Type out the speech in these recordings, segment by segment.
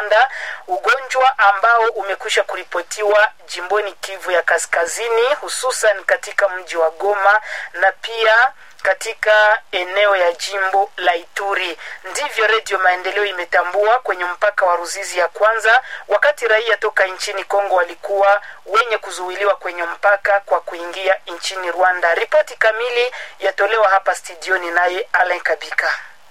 Rwanda, ugonjwa ambao umekwisha kuripotiwa jimboni Kivu ya Kaskazini, hususan katika mji wa Goma na pia katika eneo ya jimbo la Ituri. Ndivyo Redio Maendeleo imetambua kwenye mpaka wa Ruzizi ya kwanza, wakati raia toka nchini Kongo walikuwa wenye kuzuiliwa kwenye mpaka kwa kuingia nchini Rwanda. Ripoti kamili yatolewa hapa studioni naye Alain Kabika.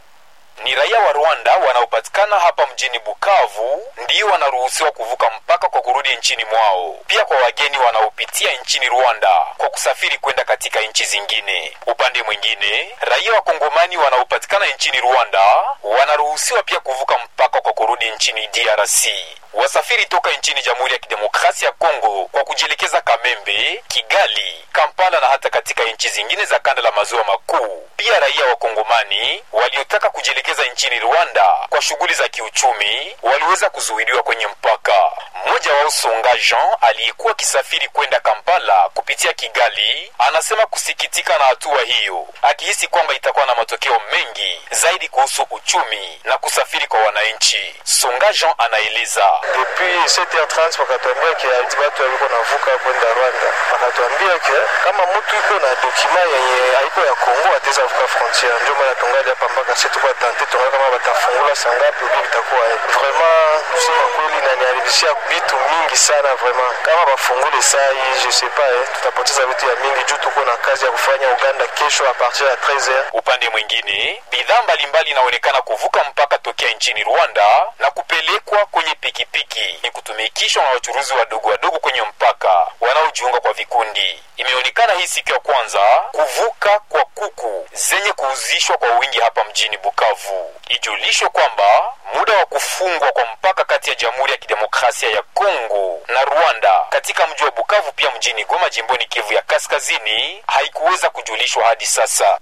Ni raia wa Rwanda wanaopatikana hapa mjini Bukavu ndio wanaruhusiwa kuvuka mpaka kwa kurudi nchini mwao, pia kwa wageni wanaopitia nchini Rwanda kwa kusafiri kwenda katika nchi zingine. Upande mwingine, raia wa Kongomani wanaopatikana nchini Rwanda wanaruhusiwa pia kuvuka mpaka kwa kurudi nchini DRC. Wasafiri toka nchini Jamhuri ya Kidemokrasia ya Kongo kwa kujielekeza Kamembe, Kigali, Kampala na hata katika nchi zingine za kanda la maziwa makuu. Pia raia wa Kongomani waliotaka kujielekeza nchini Rwanda kwa shughuli za kiuchumi waliweza kuzuiliwa kwenye mpaka. Mmoja wao Songa Jean aliyekuwa akisafiri kwenda Kampala kupitia Kigali anasema kusikitika na hatua hiyo, akihisi kwamba itakuwa na matokeo mengi zaidi kuhusu uchumi na kusafiri kwa wananchi. Songa Jean anaeleza depuis 7h30 wakatuambia ke ati batu waliko navuka kwenda Rwanda, wakatuambia ke kama mtu iko na dokima yenye haiko ya Kongo ataweza vuka frontiere. Ndio maana tungali hapa mpaka sisi tuko tante, tunaona kama batafungula sangapi ubi vitakuwa vraiment. Kusema kweli, naniharibishia vitu mingi sana vraiment. Kama bafungule saa hii je sais pas eh, tutapoteza vitu ya mingi juu tuko na kazi ya kufanya Uganda kesho a partir ya 13h. Upande mwingine, bidhaa mbalimbali inaonekana kuvuka mpaka tokea nchini Rwanda na kupelekwa kwenye pikipiki ni kutumikishwa na wachuruzi wadogo wadogo kwenye mpaka wanaojiunga kwa vikundi. Imeonekana hii siku ya kwanza kuvuka kwa kuku zenye kuuzishwa kwa wingi hapa mjini Bukavu. Ijulishwe kwamba muda wa kufungwa kwa mpaka kati ya Jamhuri ya Kidemokrasia ya Kongo na Rwanda katika mji wa Bukavu pia mjini Goma jimboni Kivu ya Kaskazini haikuweza kujulishwa hadi sasa.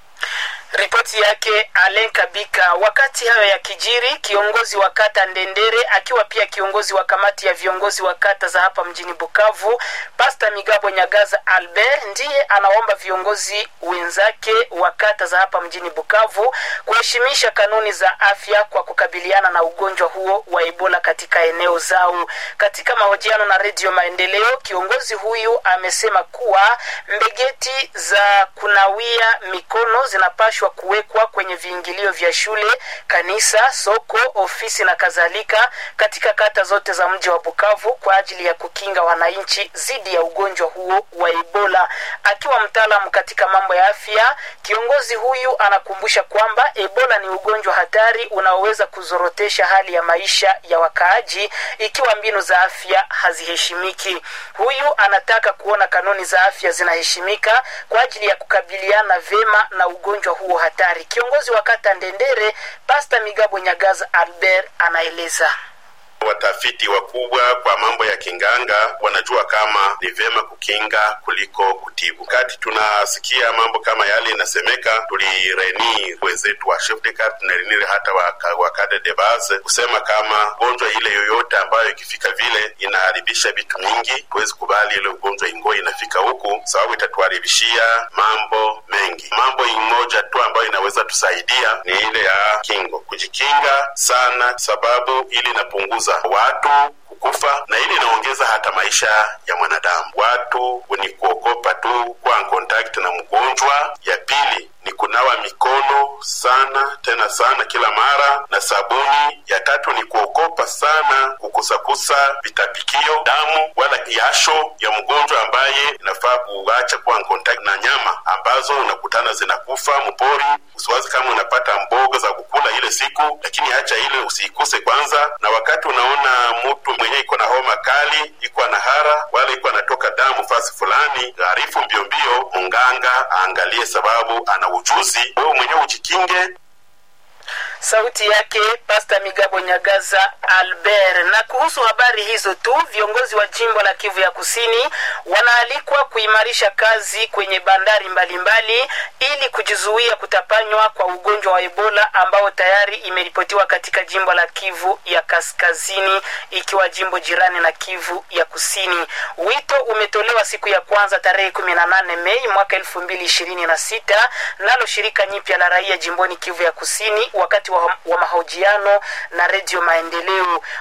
Ripoti yake Alen Kabika. Wakati hayo ya kijiri, kiongozi wa kata Ndendere akiwa pia kiongozi wa kamati ya viongozi wa kata za hapa mjini Bukavu, Pasta Migabo Nyagaza Albert ndiye anaomba viongozi wenzake wa kata za hapa mjini Bukavu kuheshimisha kanuni za afya kwa kukabiliana na ugonjwa huo wa Ebola katika eneo zao. Katika mahojiano na Redio Maendeleo, kiongozi huyu amesema kuwa mbegeti za kunawia mikono zinapashwa kuwekwa kwenye viingilio vya shule, kanisa, soko, ofisi na kadhalika katika kata zote za mji wa Bukavu kwa ajili ya kukinga wananchi dhidi ya ugonjwa huo wa Ebola. Akiwa mtaalamu katika mambo ya afya, kiongozi huyu anakumbusha kwamba Ebola ni ugonjwa hatari unaoweza kuzorotesha hali ya maisha ya wakaaji ikiwa mbinu za afya haziheshimiki. Huyu anataka kuona kanuni za afya zinaheshimika kwa ajili ya kukabiliana vema na ugonjwa huo hatari. Kiongozi wa kata Ndendere, Pasta Migabo Nyagaza Albert anaeleza. Watafiti wakubwa kwa mambo ya kinganga wanajua kama ni vyema kukinga kuliko kutibu. Wakati tunasikia mambo kama yale inasemeka, tulireni wenzetu wa chef de carte tunarenire hata wa cadre de base kusema kama gonjwa ile yoyote ambayo ikifika vile inaharibisha vitu mingi, tuwezi kubali ile ugonjwa ingo inafika huku, sababu itatuharibishia mambo mengi. Mambo moja tu ambayo inaweza tusaidia ni ile ya kingo, kujikinga sana, sababu ili inapunguza watu kukufa na ili inaongeza hata maisha ya mwanadamu. Watu ni kuogopa tu kuwa contact na mgonjwa. Ya pili ni kunawa mikono sana tena sana kila mara na sabuni. Ya tatu ni kuogopa sana kukusakusa vitapikio, damu wala jasho ya mgonjwa ambaye inafaa kuacha kuwa contact na nyama ambazo unakutana zinakufa mpori. Usiwazi kama unapata mboga za kukula ile siku, lakini acha ile usiikuse kwanza. Na wakati unaona mtu mwenye iko na homa kali, iko na hara wala iko anatoka damu fasi fulani, arifu mbio mbio munganga aangalie, sababu ana ujuzi. Wewe mwenyewe ujikinge. Sauti yake Pasta Migabo Nyagaza Albert. Na kuhusu habari hizo tu, viongozi wa jimbo la Kivu ya Kusini wanaalikwa kuimarisha kazi kwenye bandari mbalimbali mbali, ili kujizuia kutapanywa kwa ugonjwa wa Ebola ambao tayari imeripotiwa katika jimbo la Kivu ya Kaskazini ikiwa jimbo jirani na Kivu ya Kusini. Wito umetolewa siku ya kwanza tarehe 18 Mei mwaka 2026 nalo shirika nyipya la raia jimboni Kivu ya Kusini wakati wa, wa mahojiano na Redio Maendeleo.